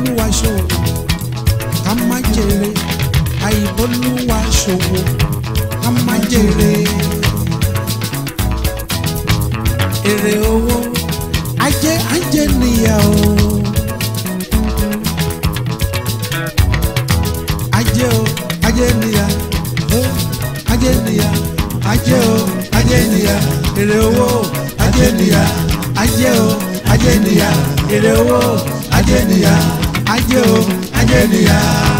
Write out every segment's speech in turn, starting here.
àìbólúwa ṣòwò ká má jèrè àìbólúwa ṣòwò ká má jèrè èrè owó ajé ajé nìyà o ajé o ajé nìyà o ajé nìyà ajé o ajé nìyà èrè owó ajé nìyà ajé o ajé nìyà èrè owó ajé nìyà ajé o ajé nìyà.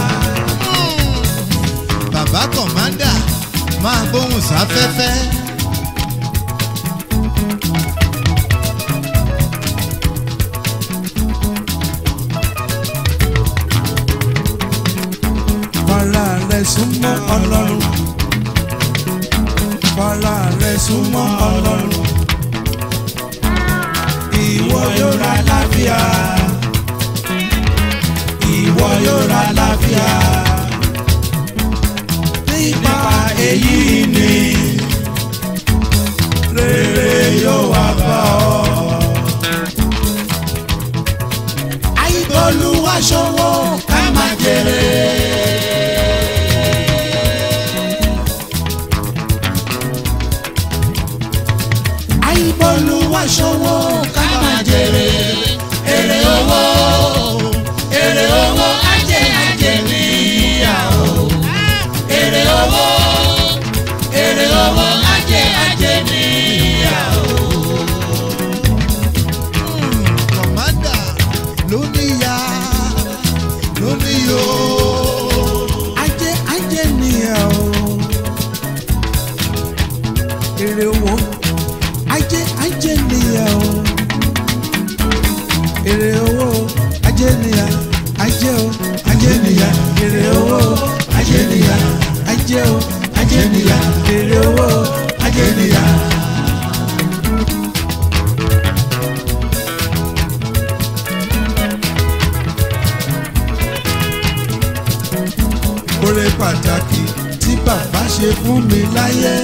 bàbá kọ̀mándà máa gbóhùn sáfẹ́fẹ́. fara rẹ súnmọ́ ọlọ́run fara rẹ súnmọ́ ọlọ́run ìwọ yóò ra láfíà ìwọ yóò ra láfíà nípa èyí ni rere yóò wá bá ọ. àìbọ̀lùwà ṣòwò ká má jèrè. àìbọ̀lùwà ṣòwò ká má jèrè. èrè owó èrè owó ajé ajé níyàwó. èrè owó èrè owó ajé ajé níyàwó. kọ̀mándà ló níyà ló níyò. ajé ajé níyàwó. èrè owó ajé ajé níyàwó. èrè owó ajé níyà ajé o ajé níyà èrè owó ajé níyà ajé o ajé níyà èrè owó ajé níyà. oore pàtàkì tí bàbá ṣe fún mi láyé.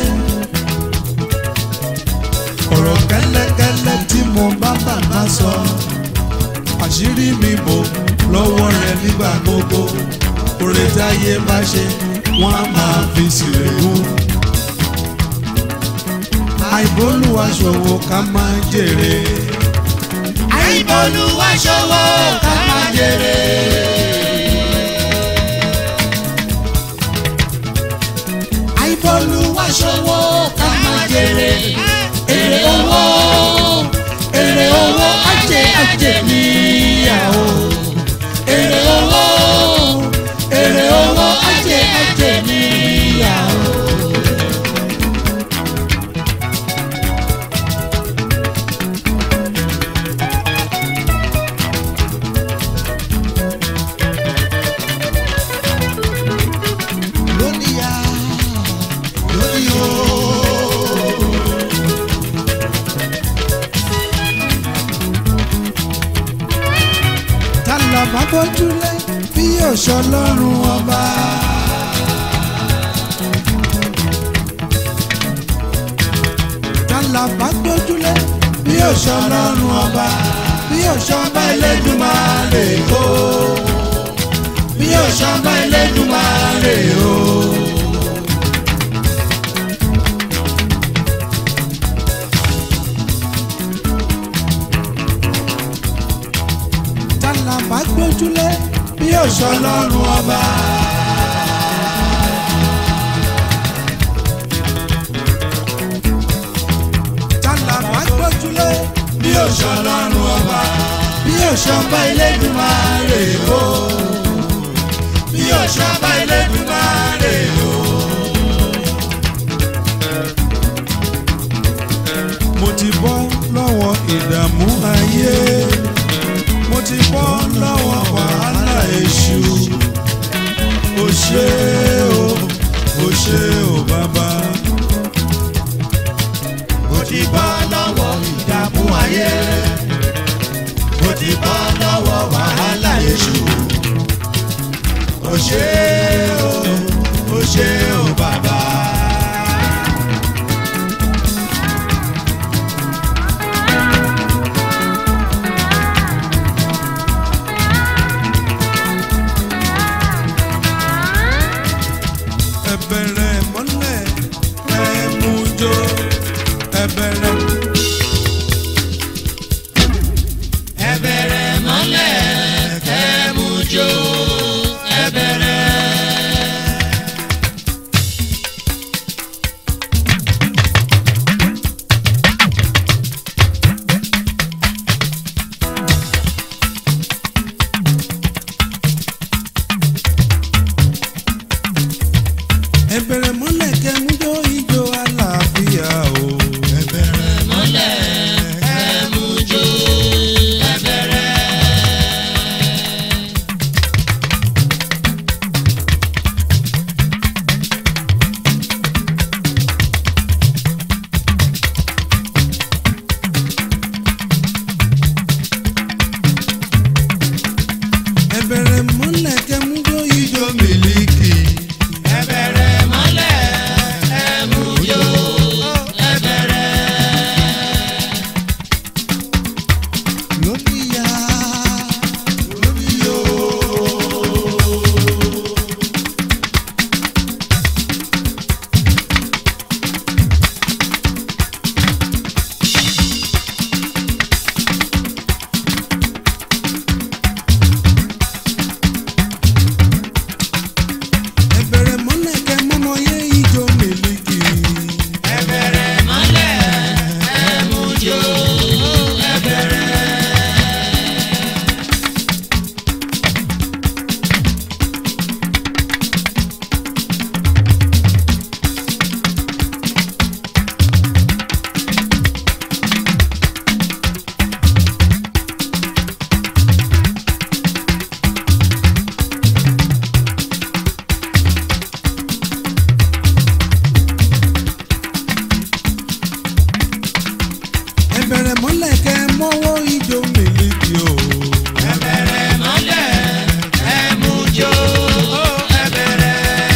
ọ̀rọ̀ kẹ́lẹ́kẹ́lẹ́ tí mo bá bàbá sọ. àṣírí mi bò lọ́wọ́ rẹ̀ nígbà gbogbo. oore táyé bá ṣe wọ́n á máa fi sìrègùn. àìbólúwa ṣòwò ká máa jèrè. àìbólúwa ṣòwò ká máa jèrè. àìbọ̀lùwà ṣòwò ká máa jèrè èrè owó èrè owó ajé ajé níyàwó èrè owó èrè owó ajé ajé níyàwó. ló níyà ló níyò. tálà bá bójúlé bí òṣò lọ́rùn ọba. tálà bá bójúlé bí òṣò lọ́rùn ọba. bí òṣò ọba Elédùmarè o. bí òṣò ọba Elédùmarè o. tálà bá gbójúlé bí òṣò lọ́rùn ọba. tálà bá gbójúlé bí òṣò lọ́rùn ọba. bí òṣò ọba Elédùmarè o. bí òṣò ọba Elédùmarè o. mo ti bọ́ lọ́wọ́ ìdààmú ayé mo ti bọ́ lọ́wọ́ wàhálà èṣù o ṣé o o ṣé o bàbá. mo ti bọ́ lọ́wọ́ ìdààmú ayé mo ti bọ́ lọ́wọ́ wàhálà èṣù o ṣé o o ṣé o bàbá. bẹ̀rẹ̀ mọ́lẹ̀ kẹ́ mú jó ijó. ijó mílíkì. ẹ bẹ̀rẹ̀ mọ́lẹ̀ ẹ mú jó ẹ bẹ̀rẹ̀. lóníyà lóníyó. ẹ bẹ̀rẹ̀ mọ́lẹ̀ kẹ́ mọ́mọ́ yé ijó mílíkì. ẹ bẹ̀rẹ̀ mọ́lẹ̀ ẹ mú jó ẹ bẹ̀rẹ̀. ẹ bẹ̀rẹ̀ mọ́lẹ̀ kẹ́ mọ́wọ́ ijó mílíkì o. ẹ bẹ̀rẹ̀ mọ́lẹ̀ ẹ mú jó ẹ bẹ̀rẹ̀.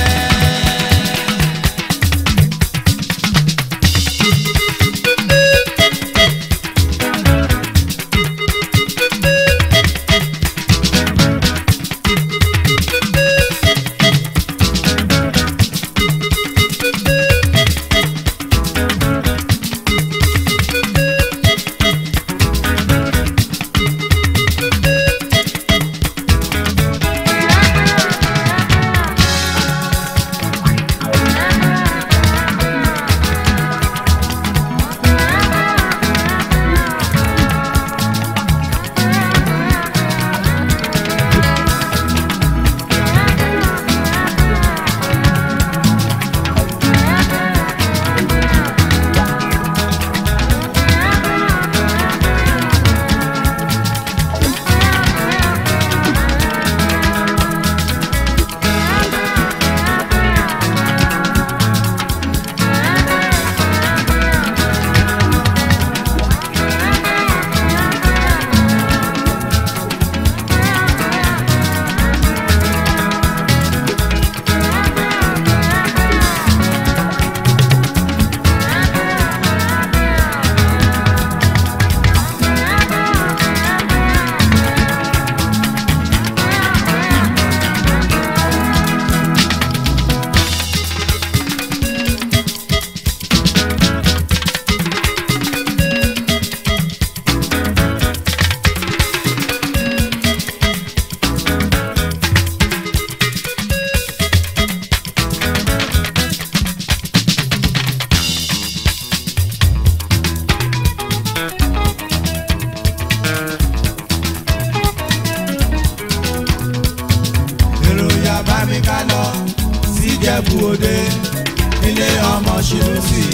èrò ya bá mi ká lọ síjẹ̀bú òde nílé ọmọ ṣìlùsì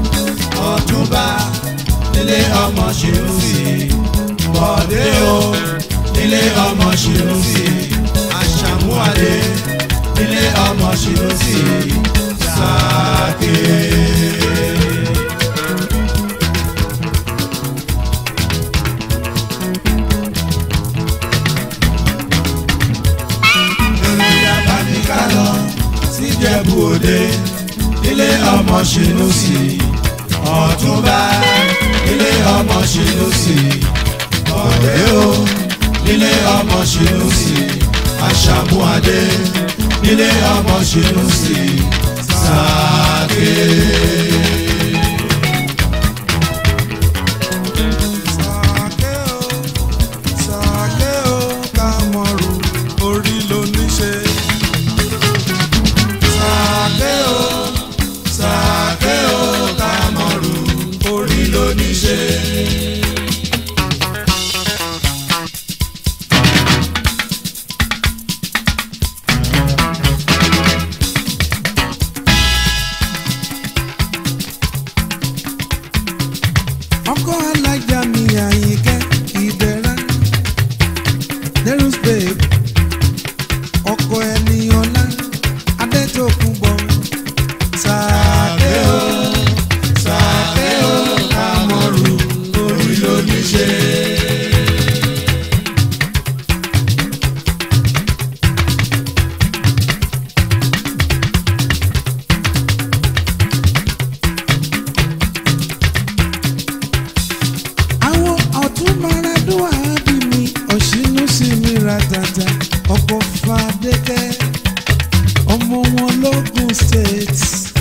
ọ̀túnba nílé ọmọ ṣìlùsì bọ̀dé o nílé ọmọ ṣìlùsì àṣàmúwálé nílé ọmọ ṣìlùsì sáàkè. èròjà bá mi ká lọ síjẹ̀bú òde nílé ọmọ ṣìlùsì ọ̀túnba nílé ọmọ ṣìlùsì bọ̀dé o nílé ọmọ ṣìlùsì àṣàmúadé nílé ọmọ ṣìlùsì sáàkè. sàké o sàké o ká mọ̀rù orí ló ní ṣe. sàkè o sàkè o kàmọ́rù orí ló ní ṣe. adékẹ́ ọmọ wọn lógùn state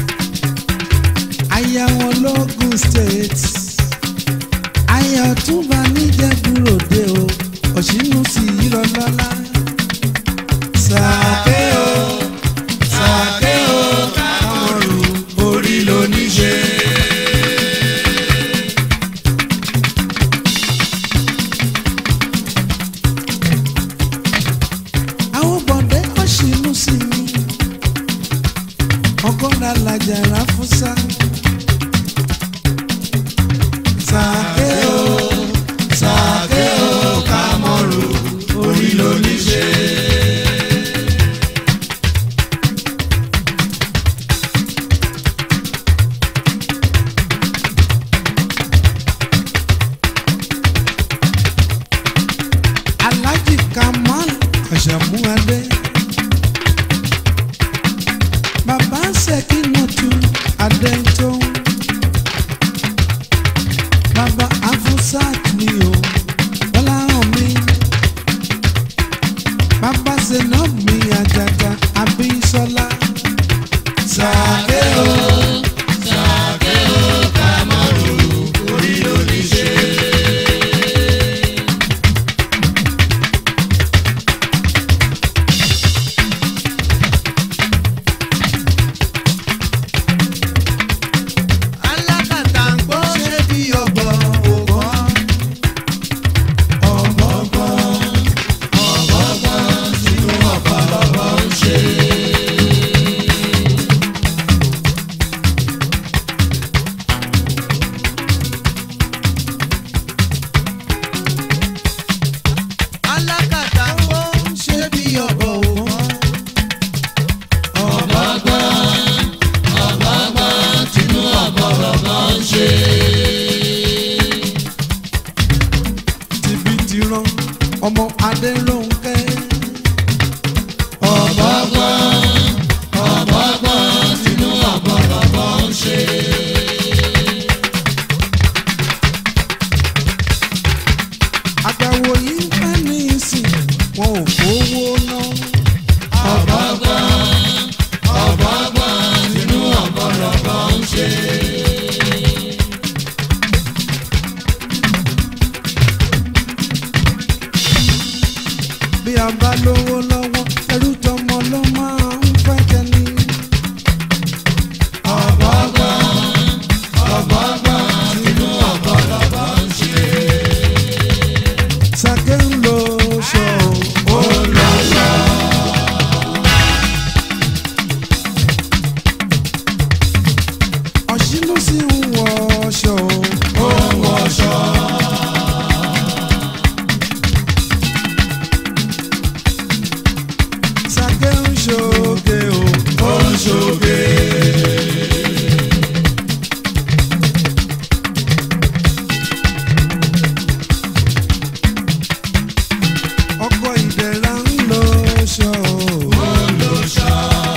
aya wọn lógùn state aya ọ̀túnba níjẹ̀búròde o ọ̀ṣínú sí i lọ́lọ́lá sàké o sàké o kámọ́rù orí ló ní ṣe. àwọn bọ̀dé ọ̀ṣínú sí mi ọgọ́ra làjàrà fúnṣá. sàké o sàké o kámọ́rù orí ló ní ṣe. Alhaji Kamal Àṣàmúadé. Bàbá Ṣèkínàtú Adéńtó. Bàbá Afusat mi o, Bọ́lá hàn mí. Bàbá Zenab mi Àjàgà Abísọ́lá. Sàké o. alákàtà ń gbọ́ ṣé bí ọ̀bọ̀ ògbọ́n. ọ̀gbọ̀ngbọ̀n ọ̀gbọ̀ngbọ̀n sínú ọ̀pọ̀lọpọ̀ ń ṣe. alákàtà ń gbọ́ ṣé bí ọ̀bọ̀ ògbọ́n. tìbí ti rán ọmọ adélóńkẹ́. àgbàwò yìí bá ní ìsìn wọn ò fowó ná. bí a bá lówó lọ́wọ́ ẹrú tọmọ ló máa ń fẹ́ tẹ́ni. Sàké ń lo ṣọ ó lọ ṣọ. Ọ̀ṣínú sì ń wọ ṣọ ó wọ ṣọ. Sàké ń ṣoge o ó ń ṣoge. ọkọ ìdẹ̀ra ń lọ ṣọ. ó lọ ṣọ.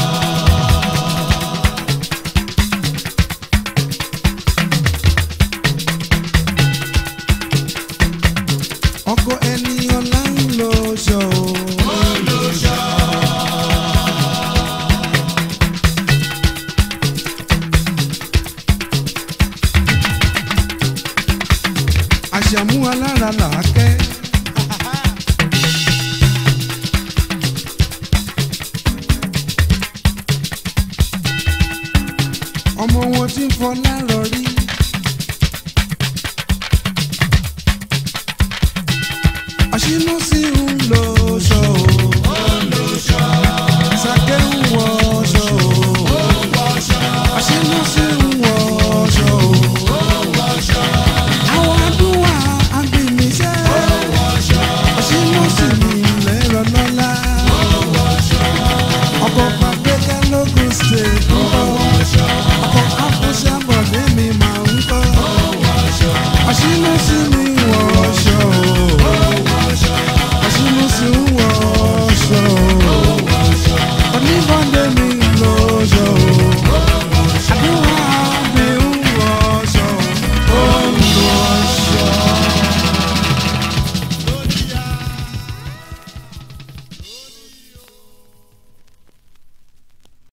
ọkọ ẹni ọlá ń lọ ṣọ. ó lọ ṣọ. àṣàmú alára làákẹ́. ọmọ wọn tí ń fọ lárọ